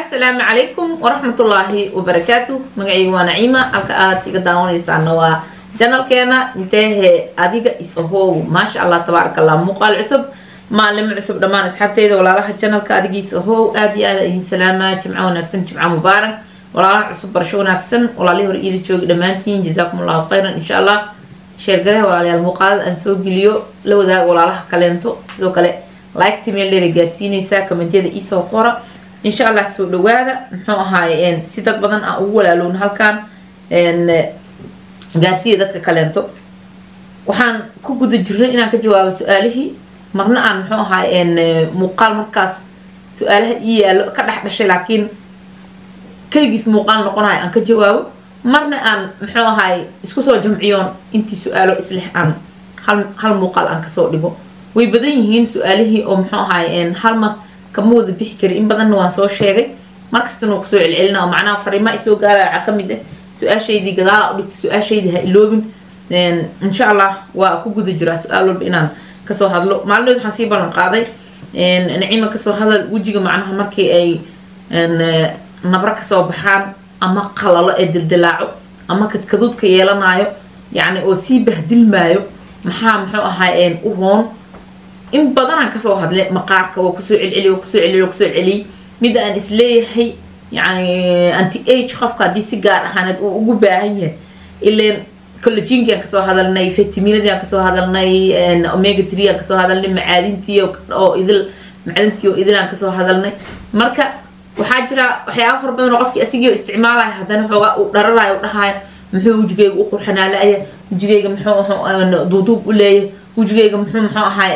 asalaamu calaykum waraxmatullaahi wabarakaatu magacayga waa naciima halka aad iga daawanaysaana waa janalkeena inteehe adiga is ahow maasha allah tabaaraka allah muuqaal cusub maalimo cusub dhammaan asxaabteyda walaalaha janalka adigiis ahow aad iyo aad idin salaamaa jimco wanaagsan jimco mubaarak walaalaha cusub barasho wanaagsan walaalihii hore iila joogi dhammaantiin jazaakum allahu khayran insha allah sheergaraha walaalayaal muuqaalada aan soo geliyo la wadaaga walaalaha kaleento sidoo kale liketi meel dheera gaarsiinaysaa kommentiyada iisoo qora insha allah soo dhawaada muxuu ahaaye si dad badan aan ugu walaaloon halkan gaarsiiya dadka kaleento waxaan ku guda jirnay inaan ka jawaabo su-aalihii marna aan muxuu ahaaye muuqaal markaas su-aalaha ii yaalo ka dhex dhashay laakiin keligiis muuqaal noqonayo aan ka jawaabo marna aan muxuu ahaaye isku soo jamciyoon intii su-aalo isleh aan hal hal muuqaal aan kasoo dhigo way badan yihiin su-aalihii oo muxuu ahaaye hal mar kama wada bixi kari in badanna waan soo sheegay markastana waa kusoo celcelina oo macnaha fariimaa isoo gaaraaca ka mid ah su-aashaydii gadaala u dhigta su-aashaydii ha iloobin insha allah waa ku guda jiraa su-aal walba inaan kasoo hadlo maalinood waxaan sii ballan qaaday naciima kasoo hadal wejiga macnaha markii ay nabro kasoo baxaan ama qalalo ee dildilaaco ama kadkaduudka yeelanayo yacni oo sii bahdilmaayo maxaa muxuu ahaa u roon in badanaan kasoo hadle maqaarka waa kusoo celceliy waa kusoo celiy waa kusoo celiyey mida aan isleeyahay yani anti age qofka haddii si gaar ahaaneed uu ugu baahan yahay ileen collaginki aan kasoo hadalnay vitaminadii aan kasoo hadalnay omega tree aan kasoo hadalnay macaadintii oo idil macdintii oo idil aan kasoo hadalnay marka waxaa jira waxyaaba fara badan oo qofkii asigii isticmaalaya haddana xoogaa uu dhararayo u dhahayo muxuu wejigeyga u qurxanaalaaya wejigeyga muxuu duuduub u leeyahay wejigeyga muxuu muxuu ahaa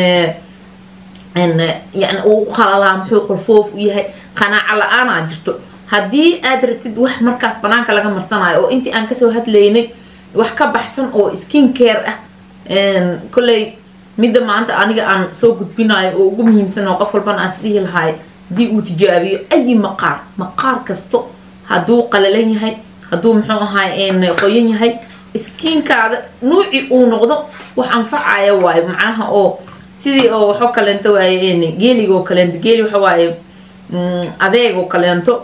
yani uu u qalalaa muxuu qolfoof u yahay qanaaco la-aanaa jirto haddii aad rabtid wax markaas banaanka laga marsanayo oo intii aan kasoo hadlaynay wax ka baxsan oo skin care ah kolley midda maanta aniga aan soo gudbinayo oo ugu muhiimsan oo qof walbana aan isdhihi lahaay haddii uu tijaabiyo ayi maqaar maqaar kasto hadduu qalalan yahay hadduu muxuu ahaa qoyan yahay skiinkaada nuuci uu noqdo wax anfacaya waayo macnaha oo sidii oo waxoo kaleento waaye geeligoo kaleento geeli waxa waaye adeegoo kaleento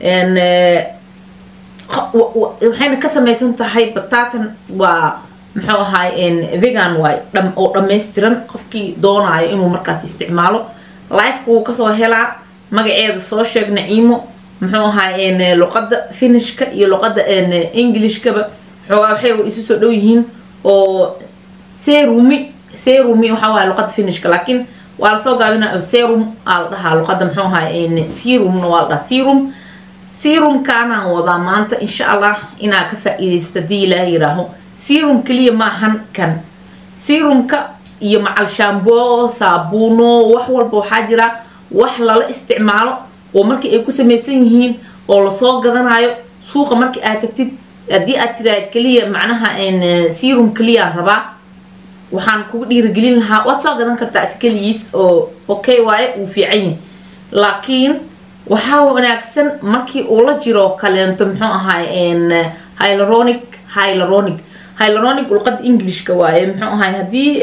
waxayna ka samaysan tahay bataatan waa muxuu ahaay vegan waay oo dhammaystiran qofkii doonaayo inuu markaas isticmaalo lifeka wuu kasoo helaa magaceeda soo sheeg naciimo muxuu ahaay luqada finishka iyo luqada englishkaba xoogaa waxay isu soo dhow yihiin oo serumi serumi waxaa waaya luqada finishka laakiin waa lasoo gaabina serum aa la dhahaa luqada muxuu ahaay serumna waa la dhahaa serum serumkaanaan wadaa maanta insha allah inaa ka faa-iidaysta hadii ilaaha yiraaho serum keliya maahan kan serumka iyo macal shambo saabuuno wax walba waxaa jira wax lala isticmaalo oo markii ay ku samaysan yihiin oo lasoo gadanayo suuqa markii aad tagtid haddii aad tiraad keliya macnaha serum keliyaan rabaa waxaan kugu dhiirigelin lahaa waad soo gadan kartaa iskeligiis oo okay waaye uu fiican yahay laakiin waxaa wanaagsan markii uu la jiro kaleento muxuu ahaay hylaronic hylaronic hylaronic luqada englishka waaye muxuu ahaay haddii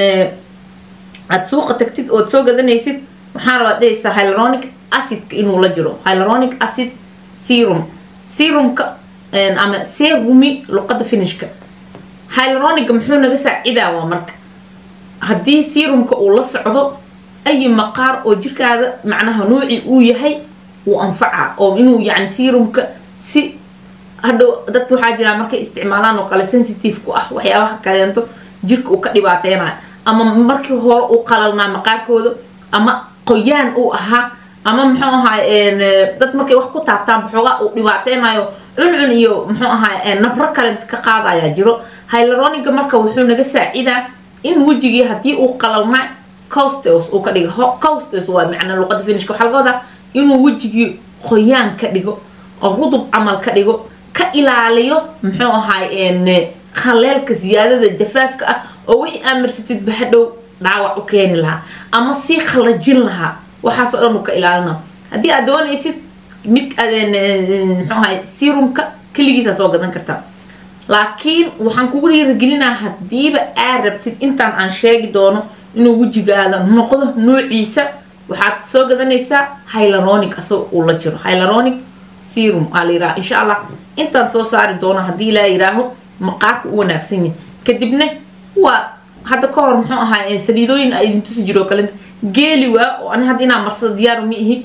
aad suuqa tagtid ood soo gadanaysid waxaan rabaa dhehaysaa hylaronic acidka inuu la jiro hylaronic acid serum serumka ama serumi luqada finishka hylaroniga muxuu naga saacidaa waa marka haddii serumka uu la socdo ayi maqaar oo jirkaada macnaha nuuci uu yahay uu anfaca oo inuu yani serumka si hadhow dadka waxaa jiraa markay isticmaalaan oo kale sensitive ku ah waxyaabaha kaleento jirka uu ka dhibaateynayo ama markii hore uu qalalnaa maqaarkooda ama qoyaan uu ahaa ama muxuu ahaay dad markay wax ku taabtaan baxoogaa uu dhibaateynayo cuncun iyo muxuu ahaay nabro kale ka qaadayaa jiro hylaroniga marka wuxuu naga saacidaa in wejigii haddii uu qalalnaa costos uu ka dhigo costos waa macnaa luqada finishka waxaa laga wadaa inuu wejigii qoyaan ka dhigo oo rudub camal ka dhigo ka ilaaliyo muxuu ahaay khaleelka siyaadada jafaafka ah oo wixii aa marsatid bahadhow dhaawac u keeni lahaa ama sii khalajin lahaa waxaasoo dhan uu ka ilaalina haddii aad doonaysid mid muxuu ahay serumka keligiisaa soo gadan kartaa laakiin waxaan kugu dhiirigelinaa hadiiba aad rabtid intaan aan sheegi doono inuu wejigaada noqdo nuuciisa waxaad soo gadanaysaa hylaronic asagoo uu la jiro hylaronic serum aa la yiraha insha allah intaan soo saari doono haddii laa yiraaho maqaarka u wanaagsan yahay kadibna waa hadda ka hor muxuu ahaa saliidooyin a idin tusi jiro kalenta geeli waa oo ani hadda inaan marsado diyaaru ma ihi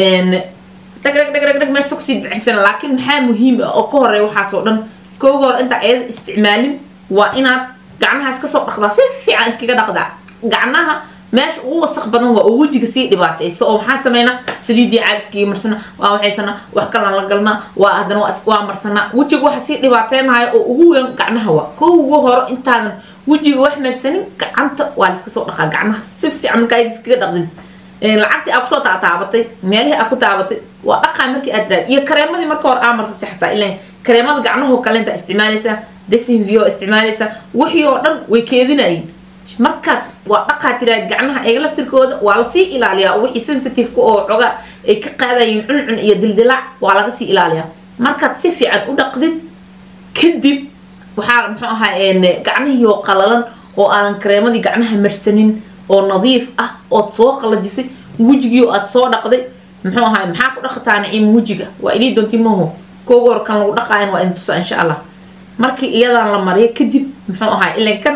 dhag dhag dhag dhag dhag meesha kusii bixisana laakiin maxaa muhiim ah oo ka horeeya waxaas oo dhan kooga hor intaa ayada isticmaalin waa inaad gacmaha iska soo dhaqdaa si fiican iskaga dhaqdaa gacmaha meesha ugu wasaq badan waa oo wejiga sii dhibaatayso oo maxaan sameynaa saliidii caadiskii marsana waa waxaysana wax kalaan la galnaa waa haddana waa marsanaa wejiga waxa sii dhibaateynayo oo ugu weyn gacmaha waa kooga hore intaadan wejiga wax marsanin gacanta waa la iska soo dhaqaa gacmaha si fiican markaa iskaga dhaqdin lacagtii aa kusoo taataabatay meelihii aa ku taabatay waa dhaqaa markii aad raad iyo kareemadii marka hore aa marsatay xataa ilan kareemada gacmahoo kalenta isticmaalaysaa desinvio isticmaalaysaa wixii oo dhan way keedinayeen markaad waa dhaqaa tiraad gacmaha eega laftirkooda waa lasii ilaaliyaa wixii sensitiveka oo xogaa ay ka qaadayeen cuncun iyo dildilaac waa laga sii ilaaliyaa markaad si fiican u dhaqdid kadib waxaa muxuu ahaa gacmihii oo qalalan oo aadan kareemadii gacmaha marsanin oo nadiif ah ood soo qalajisay wejigii oo aad soo dhaqday muxuu ahaa maxaa ku dhaqataa naciim wejiga waa ilii doonti maho kooga hor kan lagu dhaqaayan waa idin tusaa insha allah markii iyadan la mariyo kadib muxuu ahaa ilan kan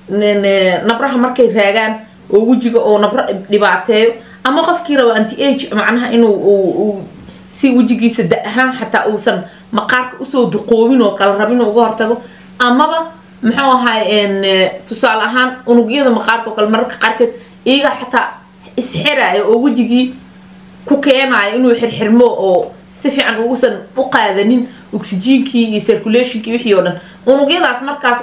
nabraha markay raagaan oo wejiga oo nabro dhibaateeyo ama qofkii rabo anti age macnaha inuu si wejigiisa da ahaan xataa uusan maqaarka usoo duqoobin oo kala rab inuu uga hortago amaba muxuu ahaa tusaale ahaan unugyada maqaarka oo kale mararka qaarkeed iyaga xataa isxiraayo oo wejigii ku keenaayo inuu xirxirmo oo si fiican uusan u qaadanin oxygenkii iyo circulationkii wixii oo dhan unugyadaas markaas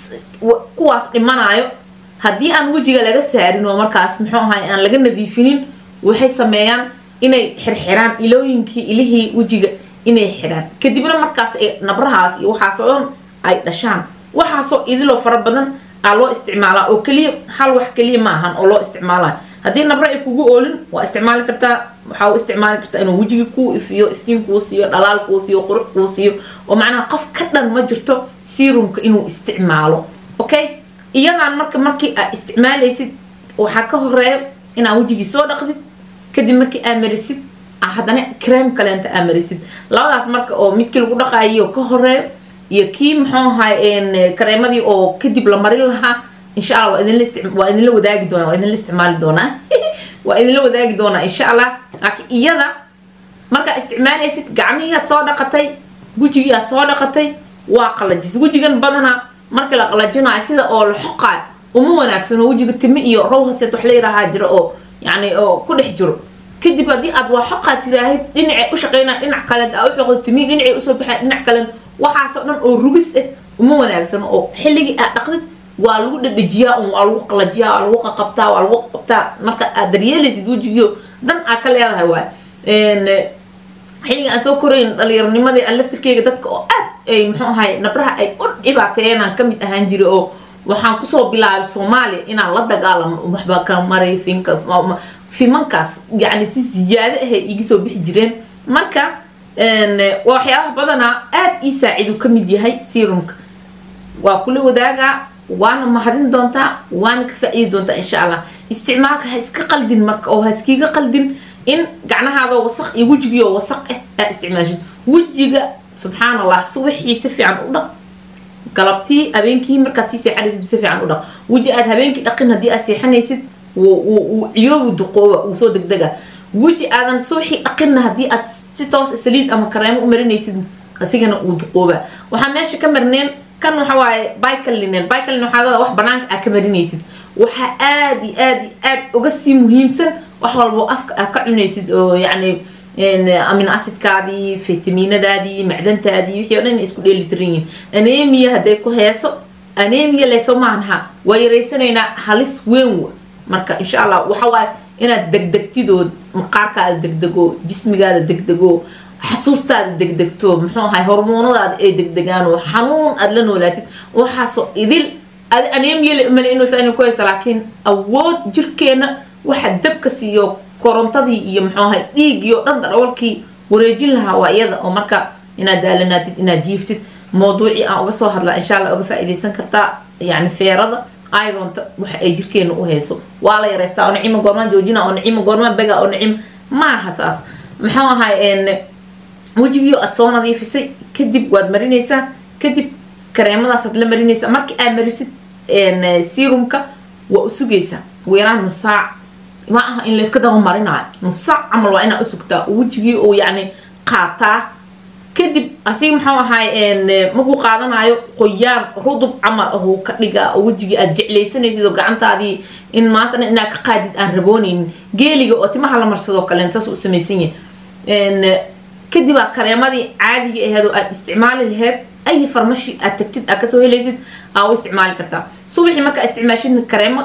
kuwaas dhimanayo haddii aan wejiga laga saarin oo markaas muxuu ahay aan laga nadiifinin waxay sameeyaan inay xirxiraan ilooyinkii ilihii wejiga inay xidhaan kadibna markaas ay nabrahaas iyo waxaasoo dhan ay dhashaan waxaasoo idiloo fara badan aa loo isticmaalaa oo keliya hal wax keliya ma ahan oo loo isticmaalayo haddii nabro ay kugu oolin waa isticmaali kartaa waxaa u isticmaali kartaa inuu wejigii kuu ifiyo iftiin kuu siiyo dhalaal kuu siiyo qurux kuu siiyo oo macnaha qof ka dhan ma jirto serumka inuu isticmaalo okay iyadaan marka markii aad isticmaalaysid waxaa ka horeeya inaad wejigii soo dhaqdid kadib markii aad marisid haddana creme kaleenta aad marisid labadaas marka oo midkii lagu dhaqaayo ka horeeyo iyo kii muxuu ahay kareemadii oo kadib la marin lahaa insha allah waa idinla waa idinla wadaagi doonaa waa idinla isticmaali doonaa waa idinla wadaagi doonaa insha allah laakiin iyada markaa isticmaalaysid gacmihii aad soo dhaqatay wejigii aad soo dhaqatay waa qalajis wejigan badanaa markii la qalajinayo sida oo la xoqaayo uma wanaagsano wejiga timi iyo rowhaseed wax la yidhaahaa jira oo yani oo ku dhex jiro kadib haddii aad waa xoqaa tiraahid dhinacay u shaqeynaa dhinac kale aa u xoqdo timi dhinacay usoo baxaa dhinac kale waxaasoo dhan oo rugis ah uma wanaagsano oo xilligii aad dhaqdid waa lagu dhadhajiyaa un waa lagu qalajiyaa waa lagu qaqabtaa waa lagu qabtaa marka aad daryeelaysid wejigiio dan aa ka leedahay waay xilliga aan soo korayn dhalinyaronimadii aan laftirkeyga dadka oo aad ay muxuu ahay nabraha ay u dhibaateeyeenaan kamid ahaan jiray oo waxaan kusoo bilaabay soomaaliya inaan la dagaalamo waxba ka maray finka fimankaas yacni si ziyaado ahay iga soo bixi jireen marka waxyaabaha badanaa aad ii saaciidu ka mid yahay serumka waa kula wadaagaa waana mahadin doontaa waana ka faa-iidi doontaa insha allah isticmaalka ha iska qaldin marka oo ha iskiga qaldin in gacnahaadoo wasaq iyo wejigiioo wasaq ah aa isticmaashid wejiga subxaan allah subaxii si fiican u dhaq galabtii habeenkii markaad sii seexanaysid si fiican u dhaq weji aad habeenkii dhaqin haddii aad seexanaysid wuu ciyoobu duqooba wuu soo degdega weji aadan subaxii dhaqinna haddii aad si toos saliid ama kareemo u marinaysid asigana uu duqooba waxaa meesha ka marneen kan waxa waaye bycalinen bycalin waxaa laga wax banaanka aad ka marinaysid waxaa aad iyo aad iyo aad uga sii muhiimsan wax walbo afka aad ka cunaysid oo yacni amino acidkaadii fitaminadaadii macdantaadii wixii o dhan isku dheeli tiran yihin anemia hadday ku heeso anemia layso maanaha waa yaraysanaynaa halis weyn wa marka insha allah waxa waaye inaad degdegtidood maqaarkaada degdego jismigaada degdego xasuustaada degdegto muxuu ahay hormoonadaada ay degdegaan oo xanuun aada la noolaatid waxaasoo idil adi anemia male inuusan ku haysa laakiin awood jirkeena waxa dabka siiyo korontadii iyo muxuu ahay dhiiggii oo dhan darawalkii wareejin lahaa waa iyada oo marka inaad daalanaatid inaad jiiftid mawduucii aan uga soo hadlaa insha allah uga faa-iidaysan kartaa yani feerada ironta waxa ay jirkeena u hayso waa la yareystaa oo nicimo goormaan joojina oo nicimo goormaan bega oo nicimo maaha saas maxuu ahay wejigiio aad soo nadiifisay kadib waad marinaysaa kadib kareemadaasaad la marinaysaa markii aad marisid serumka waa u sugaysaa ugu yaraan nus saac ma aha in layska daba marinaayo nus saac camal waa inaa usugtaa wejigii uu yacni qaataa kadib asiga muxuu ahaay markuu qaadanayo qoyaan rudub camal ahuu ka dhigaa oo wejigii aad jeclaysanaysid oo gacantaadii in maantana inaad ka qaadid aan raboonaynin geeliga oo timaha la marsadoo kale saas u samaysan yahay kadib aa kareemadii caadiga aheed oo aad isticmaali laheyd ay farmashi aad tagtid aad kasoo helaysid aa u isticmaali kartaa subaxii markaa isticmaashidna kareemo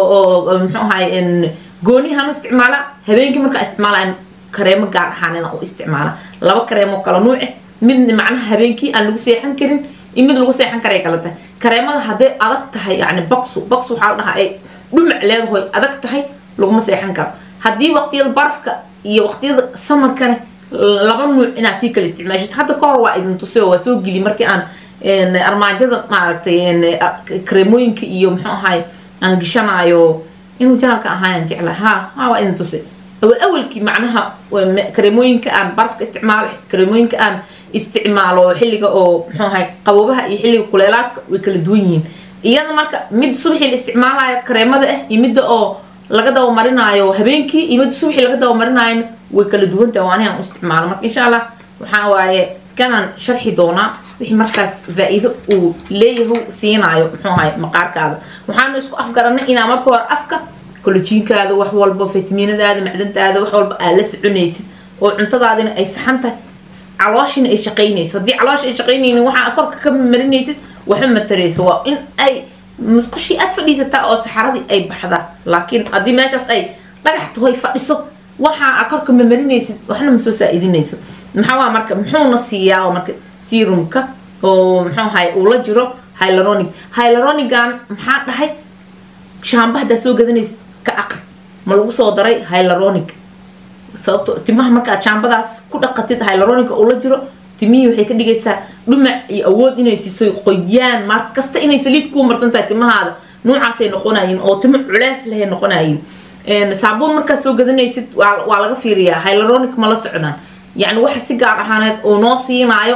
oo muxuu ahaay goonihan u isticmaala habeenkii markaa isticmaala kareemo gaar ahaaneeda u isticmaala laba kareemo kala nuuce midna macnaha habeenkii aan lagu seexan karin iyo mid lagu seexan karay kala tahay kareemada hadday adag tahay yani baksu baksu waxaa la dhahaa ay dhumac leedahoy adag tahay laguma seexan karo haddii waqtiyada barafka iyo waqtiyada samarkane laba nuuc inaad sii kala isticmaashid hadda kahor waa idin tusay oo waa soo geli markii aan armaajada maaragtay kareemooyinka iyo muxuu ahaay aan gishanayo inuu janalka ahaayaan jeclaa ha ha waa idin tusay awal awalkii macnaha kareemooyinka aan barafka isticmaalo kareemooyinka aan isticmaalo xilliga oo muxuu ahay qaboobaha iyo xilliga kuleelaadka way kala duwan yihiin iyada marka mid subaxii la isticmaalayo kareemada ah iyo midda oo laga daba marinaayo habeenkii iyo midda subaxii laga daba marinaayona way kala duwan tahay waa anigaan u isticmaalo marka insha allah waxaa waaye kanaan sharxi doonaa wixii markaas faa-iido uu leeyahay siinaayo muxuu ahay maqaarkaada waxaanu isku afgaranay inaa marka hore afka kolojiinkaada wax walba fitamiinadaada macdantaada wax walba aad la soconaysid oo cuntadaadina ay saxan tahay calooshina ay shaqaynayso haddii caloosha ay shaqaynaynin waxaa korka ka marinaysid waxba matarayso waa in ay musqushii aad fadhiisataa oo saxaradii ay baxdaa laakiin haddii meeshaas ay dhagax tahoy fadhiso waxaa korka ma marinaysid waxna ma soo saa-idinayso maxaa marka muxuuna siiyaa marka serumka oo muxuu ahay uu la jiro hylaronic hylaronigan maxaa dhahay shaamba haddaa soo gadanaysid ka aqri ma lagu soo daray hylaronic sababto timaha markaad shaambadaas ku dhaqatid hylaronica ula jiro timihii waxay ka dhigaysaa dhumac iyo awood inay siiso qoyaan mar kasta inay saliid kuu marsan tahay timahaada noocaasay noqonayiin oo timo culeys lehay noqonayiin saabuun markaad soo gadanaysid waa laga fiiriyaa hylaronic ma la socdaan yacni waxa si gaar ahaaneed uu noo siinaayo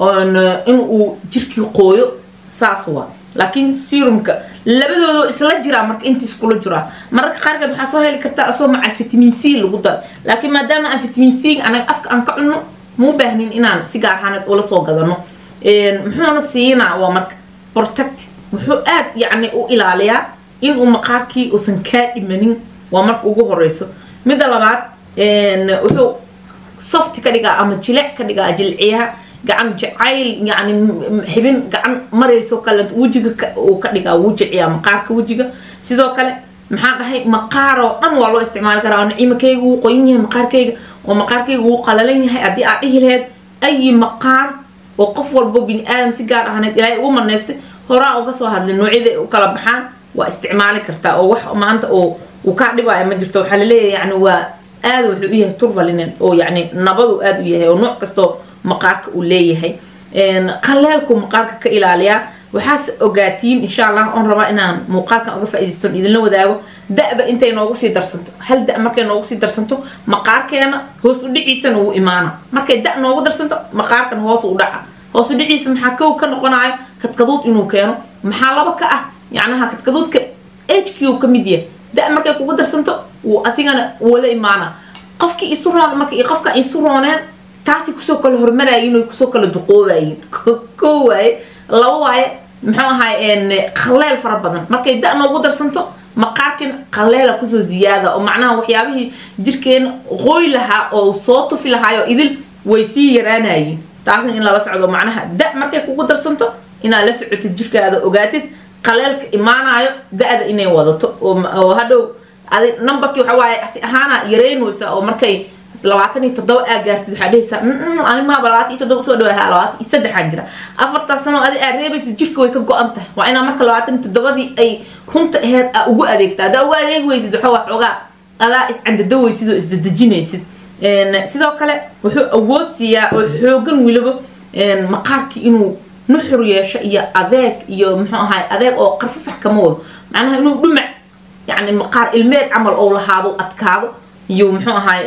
in uu jirkii qooyo saas waa laakiin serumka labadoodo isla jiraa marka intiis kula jiraa mararka qaarkeed waxaa soo heli kartaa asoo maca vitamin c lagu daro laakiin maadaama aan vitamin c anaga afka aan ka cunno muu baahnin inaan si gaar ahaaneed ula soo gadano muxuuna siinaa waa marka protect wuxuu aad yacni u ilaaliyaa inuu maqaarkii uusan kaa dhimanin waa marka ugu horeyso midda labaad wuxuu soft ka dhigaa ama jilec ka dhigaa jilciyaha gacan jacayl yani xibin gacan marayso kale wejiga uu ka dhigaa wuu jiciyaa maqaarka wejiga sidoo kale maxaan dhahay maqaar oo dhan waa loo isticmaali karaa oo naciimakayga wuu qoyan yahay maqaarkayga oo maqaarkayga wuu qalalan yahay haddii aad dhihi laheyd ayi maqaar oo qof walbo bini aadam si gaar ahaaneed ilaahay ugu marnaystay horaa uga soo hadlay noocyada u kala baxaan waa isticmaali kartaa oo wax maanta oo uu kaa dhibaayo ma jirto waxaa laleeyahay yani waa aada wuxuu u yahay turvalinen oo yani nabadu aada u yahay oo nooc kastoo maqaarka uu leeyahay qaleelku maqaarka ka ilaaliyaa waxaas ogaatiin insha allah oon rabaa inaan muuqaalkan uga faa-idaystoon idinla wadaago da-ba intay noogu sii darsanto hal da markay noogu sii darsanto maqaarkeena hoos u dhiciisana wuu imaana markay da noogu darsanto maqaarkan hoos u dhaca hoos u dhiciisa maxaa kow ka noqonayo kadkaduud inuu keeno maxaa laba ka ah yacnaha kadkaduudka h q ka mid yahay da markay kugu darsanto wuu asigana wala imaana qofkii isu roon marka iyo qofka isu rooneen taasi kusoo kala hormaraayin oy kusoo kala duqoobayin ko waaye laba waaye muxuu ahay qaleel fara badan markay da noogu darsanto maqaarkin qaleela kusoo ziyaada oo macnaha waxyaabihii jirkeena qooy lahaa oo soo tufi lahaayo idil way sii yaraanayiin taasna in lala socdo macnaha da markay kugu darsanto inaad la socotid jirkaada ogaatid qaleelka imaanayo da-da inay wadato oo hadhow adi numberkii waxa waaye asi ahaana yareynaysa oo markay labaatan iyo toddoba aa gaartid waxaa dhehaysaa animaaba labaatan iyo toddoba soo dhawaaha labaatan iyo saddexaan jira afartaas sano adi aad reebaysa jirka way ka go-an tahay waa inaa marka labaatan iyo toddobadii ay runta aheyd aa ugu adeegta haddaa ugu adeegi weysid waxa waa xoogaa adaa iscandadaweysid oo isdadejinaysid sidoo kale wuxuu awood siiyaa oo xoogan weliba maqaarkii inuu nuxur yeesho iyo adeeg iyo muxuu ahay adeeg oo qarfafax kama wado macnaha inuu dhumac yani maqaar ilmeed camal ou lahaado adkaado iyo muxuu ahay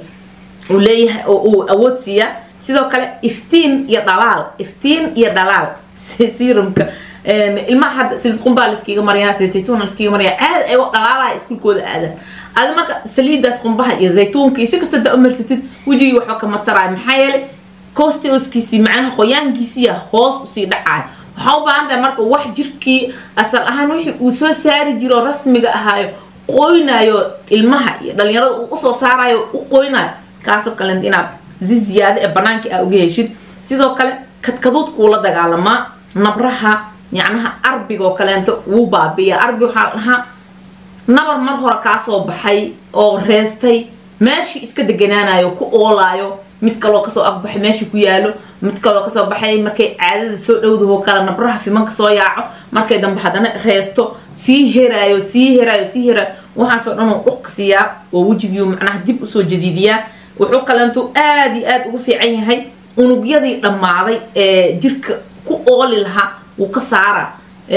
uu leeyahay oo uu awood siiyaa sidoo kale iftiin iyo dhalaal iftiin iyo dhalaal serumka ilmaha hadda saliid qumbaa laskiga mariyaa saliid zaytuun laskiga mariyaa caad ayagoo dhalaalaha iskuulkooda aadan adi marka saliidaas qumbaha iyo zaytuunka iyo si kasta da umarsatid wejigii waxba kama taraayo maxaa yeelay costoskiisii macnaha qoyaankiisiiya hoos usii dhacayo waxaa u baahan tahay marka wax jirkii asal ahaan wixii uu soo saari jiro rasmiga ahaayo qoynayo ilmaha iyo dhalinyarada uu usoo saarayo u qoynayo kaasoo kalenta inaad si ziyaado ee banaanka aa uga heshid sidoo kale kadkaduudkuu la dagaalamaa nabraha yacnaha arbigoo kaleento wuu baabiya arbi waxaa la dhahaa nabar mar hore kaasoo baxay oo reestay meeshii iska deganaanayo ku oolaayo mid kaloo kasoo agbaxay meeshii ku yaalo mid kaloo kasoo baxay markay caadada soo dhowdahoo kale nabraha fimanka soo yaaco markay dambe haddana reesto sii heraayo sii heraayo sii heraayo waxaasoo dhan oo dhuq siiyaa oo wejigiiu macnaha dib usoo jadiidiyaa wuxuu kaleentu aada iyo aada ugu fiican yahay unugyadii dhammaaday ee jirka ku ooli lahaa wuu ka saaraa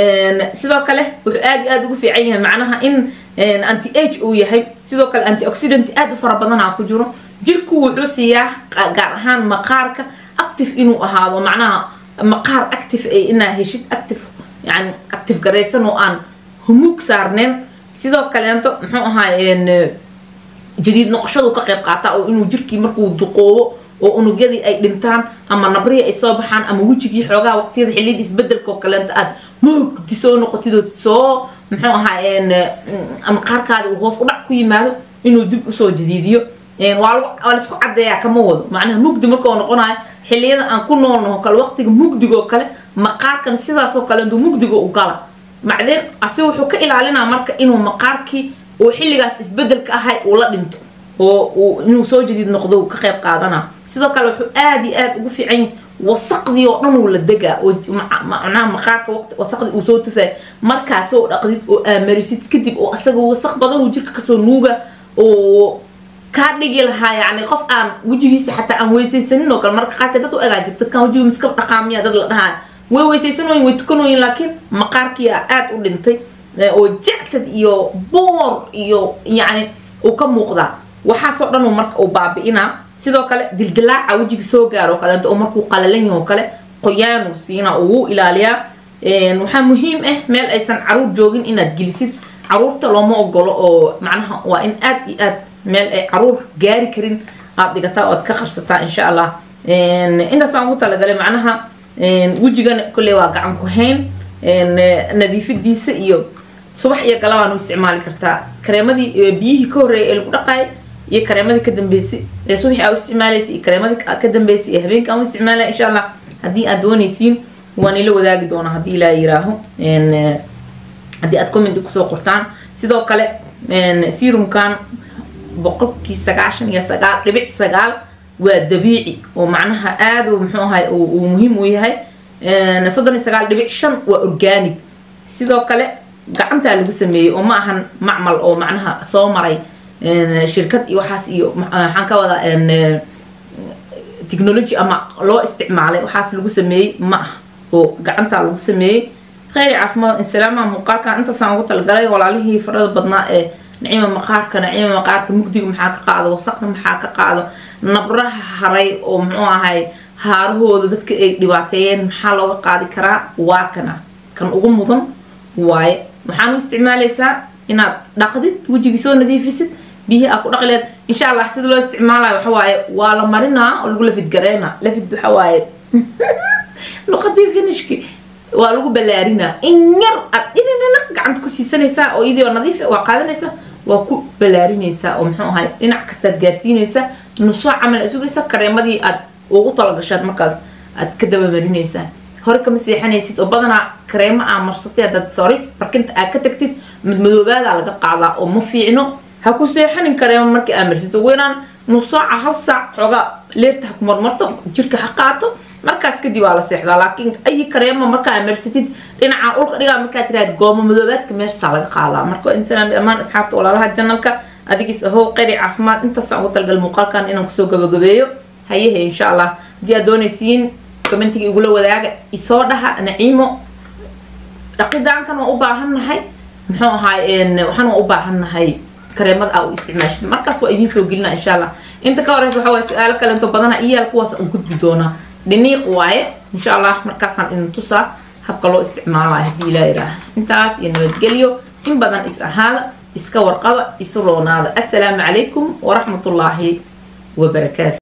sidoo kale wuxuu aada iyo aada ugu fiican yahay macnaha in anti age uu yahay sidoo kale antioxidant aada u fara badanaa ku jiro jirku wuxuu siiyaa gaar ahaan maqaarka active inuu ahaado macnaha maqaar active ay inaa heshid active yani active garaysan oo aan humuug saarneen sidoo kaleento muxuu ahaay jadiid noqoshadu ka qayb qaataa oo inuu jirkii markuu duqoobo oo unugyadii ay dhintaan ama nabrihii ay soo baxaan ama wejigii xoogaha waqtiyada xilliyada isbedelka oo kaleento aad moogdi soo noqotid oo soo muxuu ahaa maqaarkaadi uu hoos u dhac ku yimaado inuu dib usoo jadiidiyo waa laisku cadeeyaa kama wado macnaha mugdi markao noqonayo xilliyada aan ku noolnaho kale waqtiga mugdigoo kale maqaarkan sidaasoo kale intuu mugdiga u gala macdeen asiga wuxuu ka ilaalinaa marka inuu maqaarkii oo xilligaas isbedelka ahay uu la dhinto oo inuu soo jadiid noqdo ka qayb qaadana sidoo kale wuxuu aada iyo aada ugu fiican yahay wasaqdii oo dhan uu la degaa oo macnaha maqaarka waqti wasaqdii uu soo tufaay markaas oo dhaqdid oo aamarisid kadib oo asaga wasaq badan uu jirka kasoo nuuga oo kaa dhigi lahaa yani qof aan wejigiisa xataa aan weysaysanin oo kale marka qaarka dad u egaa jirta dadkaan wejiga miska dhaqaamiya dad la dhahaa way weysaysanooyin way tukanooyin laakiin maqaarkii aada u dhintay oo jactad iyo boor iyo yacni uu ka muuqdaa waxaasoo dhan marka uu baabi'inaa sidoo kale dildilaaca wejiga soo gaaro kaleento oo markuu qalalan yaho kale qoyaanuu siinaa uu ilaaliyaa waxaa muhiim ah meel aysan caruur joogin inaad gelisid caruurta looma ogolo oo macnaha waa in aad iyo aad meel ay caruur gaari karin aad dhigataa oad ka qarsataa insha allah intaasaan ugu talagalay macnaha wejigana kolley waa gacan ku hayn nadiifidiisa iyo subax iyo galabaan u isticmaali kartaa kareemadii biyihii ka horreeyay ee lagu dhaqaay iyo kareemadii ka dambeysay ee subaxi aa u isticmaalaysa iyo kareemadii ka dambeysay ee habeenka aan u isticmaalaya insha allah haddii aad doonaysiin waan ila wadaagi doonaa haddii ilaa yiraaho haddii aad comment kusoo qortaan sidoo kale serumkan boqolkii sagaashan iyo sagaal dhibic sagaal waa dabiici oo macnaha aada muxuu ahay uu muhiim u yahay soddon iyo sagaal dhibic shan waa organic sidoo kale gacantaa lagu sameeyey oo ma ahan macmal oo macnaha soo maray shirkad iyo waxaas iyo waxaan ka wadaa technology ama loo isticmaalay waxaas lagu sameeyey ma ah oo gacantaa lagu sameeyey kheyri caafimaad insalaamaha muuqaalkan intaasaan ugu talagalay walaalihii farada badnaa ee nacima maqaarka nacima maqaarka mugdiga maxaa ka qaado wasaqda maxaa ka qaado nabraha haray oo muxuu ahay haarahooda dadka ay dhibaateeyeen maxaa looga qaadi karaa waa kana kan ugu mudan waaye waxaan u isticmaalaysaa inaad dhaqdid wejigii soo nadiifisid biyihii aa ku dhaqi leed insha allah sida loo isticmaalayo waxa waaye waa la marinaa oo lagu lafid gareynaa lafid waxa waaye luqadii finishki waa lagu ballaarinaa in yar aad dhinanana gacanta ku siisanaysaa oo iyadii oo nadiif waa qaadanaysa waa ku ballaarinaysaa oo muxuu ahay dhinac kastaad gaarsiinaysaa nusoo camal ay sugaysaa kareemadii aad ugu talagashaad markaas aad ka dabamarinaysaa hore kama seexanaysid oo badanaa kareemo aa marsatay haddaad sori barkinta aad ka tagtid madmadoobaada laga qaadaa oo ma fiicno ha ku seexanin kareemo markii aa marsid ugu yaraan nus saaca hal saac xoogaa leerta ha ku marmarto jirka ha qaato markaas kadib waa la seexdaa laakiin ayi kareemo markaa marsatid dhinaca dhulka dhigaa markaa tiraad goomo madoobaadka meeshasaa laga qaadaa marka waa insalaam dhammaan asxaabta walaalaha janalka adigis ahow qeyri caafimaad intaasaan ugu talagal muuqaalkan inaan kusoo gabagabeeyo hayehe insha allah haddii aad doonaysiin commentiga igula wadaaga isoo dhaha naciimo dhaqidaankan waan u baahannahay muxuu ahaay waxaan waan u baahannahay kareemada aa u isticmaashid markaas waa idiin soo gelina insha allah inta ka horeysa waxa waye su-aalo kalento badana iyaal kuwaas aan gudbi doonaa dhiniiq waaye insha allah markaasaan idin tusaa habka loo isticmaalayo haddii ilaa yidhaaha intaas iyo nabadgelyo in badan is ahaada iska warqaba isu roonaada assalaamu calaykum waraxmatullaahi wabarakaatu